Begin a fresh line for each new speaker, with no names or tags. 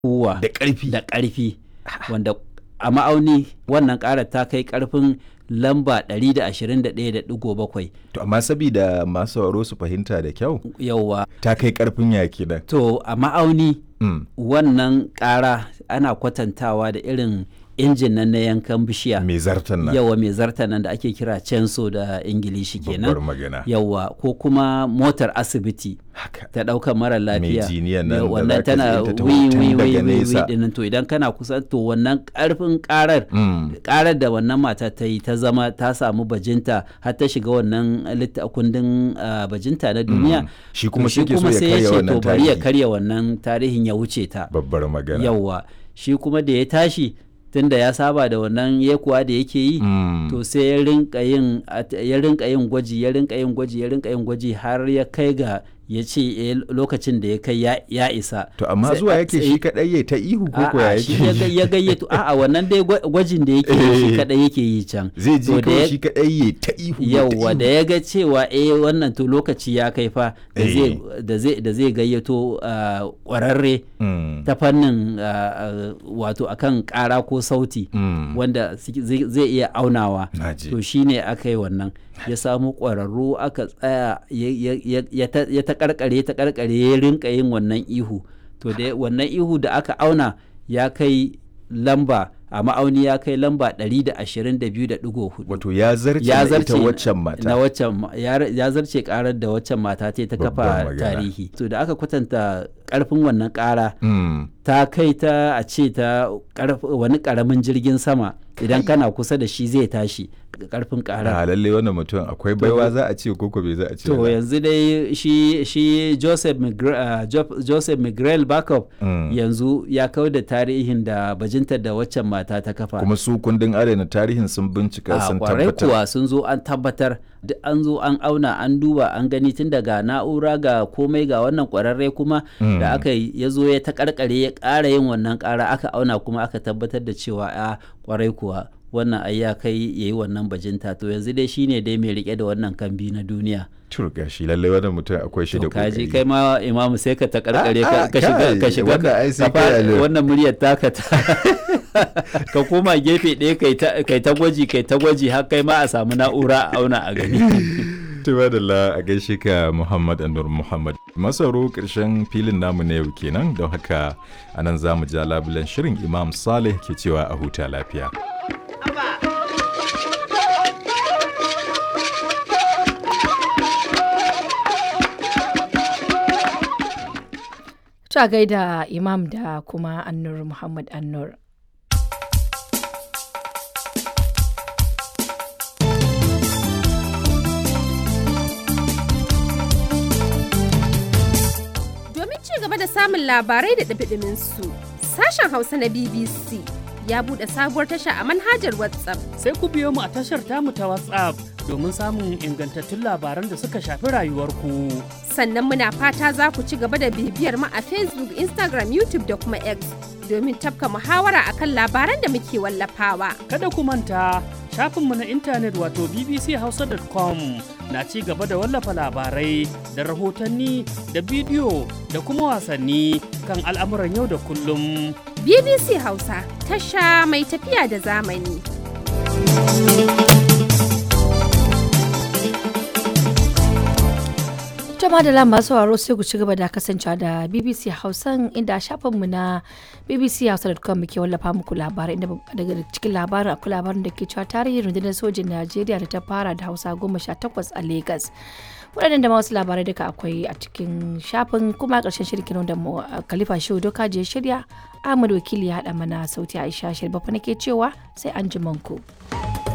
kuwa
da ƙarfi
da ƙarfi wanda a ma'auni wannan ƙarar ta kai ƙarfin lamba 121.7
to amma sabida masu sauraro su fahimta da kyau
yauwa
ta kai karfin yaki nan
to a ma'auni
mm.
wannan ƙara ana kwatantawa da irin injin nan na yankan bishiya
mai zartan nan
yawa mai zarta nan da ake kira censo da ingilishi
babbar
kenan
magana
yawa ko kuma motar asibiti
haka
ta ɗaukar mara lafiya
jiniyan nan
Yau,
da
wannan
zaka
tana
ji ita ta
wi
hoton
wi wi
daga
wi wi
nesa.
dinnan to idan kana kusa to wannan ƙarfin ƙarar
Mm.
karar da wannan mata ta yi ta zama ta samu bajinta har ta shiga wannan litta kundin ah, bajinta na duniya
Mm. Shi kuma
to
shi ke so ya
sai
karya
ce
wannan
to bari ya
tarihi.
karya wannan tarihin ya wuce ta
babbar magana
yawwa shi kuma da ya tashi tunda ya saba da wannan yekuwa da yake yi
Mm.
to sai ya rinka yin at- ya rinka yin gwaji ya rinka yin gwaji ya rinka yin gwaji har ya kai ga ya ce eh, lokacin da ya kai ya- ya isa
to amma
Sai-
zuwa yake
sai-
shi kadai ya ta ihu ko ko ya
A'a, shi ya
yake
ga- ya gayyato a'a wannan dai gwa- gwajin da yake yi shi
Eh.
kadai yake yi can
zai ji
To da
kawai
ya-
shi kadai ya ta ihu ya ta
yauwa da
ihu.
ya ga cewa eh wannan to lokaci ya kai fa da
Eh.
zai da zai da zai gayyato ah, kwararre
Mm.
ta fannin ah, ah, wato akan kara ko sauti
Mm.
wanda suke- zai zai iya aunawa
Naji.
to shine aka yi wannan ya samu ƙwararru aka tsaya ya- ya- ya ya ta ya ta karkare ta karkare ya rinka yin wannan ihu to da wannan ihu da aka auna ya kai lamba a ma'auni ya kai lamba 122.4
wato ya zarce
ya
na
zarce
ita waccan mata
na waccan ma- ya ya zarce karar da waccan mata ta yi ta
Babbar
kafa
magana.
tarihi to da aka kwatanta karfin wannan kara
Mm.
ta kai ta a ce ta karf- wani karamin jirgin sama idan kana kusa da shi zai tashi karfin kara
a lalle wannan mutum akwai baiwa za a ce ko ko bai za a ce
to
ba.
yanzu dai shi shi Joseph Migre, uh, Jo- Joseph Miguel Backup
Mm.
yanzu ya kau da tarihin da bajintar da waccan mata ta kafa
kuma su kundin adana tarihin sun bincika
a
sun
kwarai
tabbatar
kuwa sun zo an tabbatar duk an zo an auna an duba an gani tun daga na'ura ga komai ga wannan kwararre kuma da aka yi ya zo ya ta karkare ya ƙara yin wannan ƙara aka auna kuma aka tabbatar da cewa a kwarai kuwa wannan ai ya kai ya yi wannan bajinta to yanzu dai shine dai mai rike da wannan kambi na duniya
turga shi lalle wannan mutum akwai shi da
to kaji
kokari
kai ma imamu sai ka ta karkare
Ah,
ka
ah,
ka shiga
kai,
ka shiga
wannan ai sai
ka fa-
kai alert.
wannan muryar taka ta ka koma gefe ɗaya kai ta kai ta gwaji kai ta gwaji har kai ma a samu na'ura a auna a gani
Tuba da la a gaishe ka Muhammad Anur Muhammad. Masaro ƙarshen filin namu na yau kenan don haka anan za mu ja labulen shirin Imam Saleh ke cewa a huta lafiya.
Ta gaida Imam da kuma Annur Muhammad Annur.
Domin ci gaba da samun labarai da ɗumi su sashen Hausa na BBC ya buɗe sabuwar tasha a manhajar WhatsApp.
sai ku biyo mu a tashar tamu ta WhatsApp domin samun ingantattun labaran da suka shafi rayuwarku.
Sannan muna fata za ku ci gaba da bibiyar mu a Facebook, Instagram, YouTube da kuma X domin tafka muhawara akan labaran da muke wallafawa.
Kada ku manta shafinmu na intanet wato bbchausa.com na ci gaba da wallafa labarai da rahotanni da bidiyo da kuma wasanni kan al'amuran yau da kullum.
BBC Hausa, tasha mai tafiya da zamani.
Jama'a da lamba sauraro sai ku ci gaba da kasancewa da BBC Hausan inda shafinmu na bbchausa.com muke wallafa muku labarai inda daga cikin labarin akwai labarin da ke cewa tarihin rundunar sojin Najeriya da ta fara da Hausa goma sha takwas a Legas. waɗannan da ma wasu labarai duka akwai a cikin shafin kuma a ƙarshen shirkin da mu Khalifa Shehu Doka je shirya Ahmad Wakili ya haɗa mana sauti Aisha Shirbafa nake cewa sai an ji ku.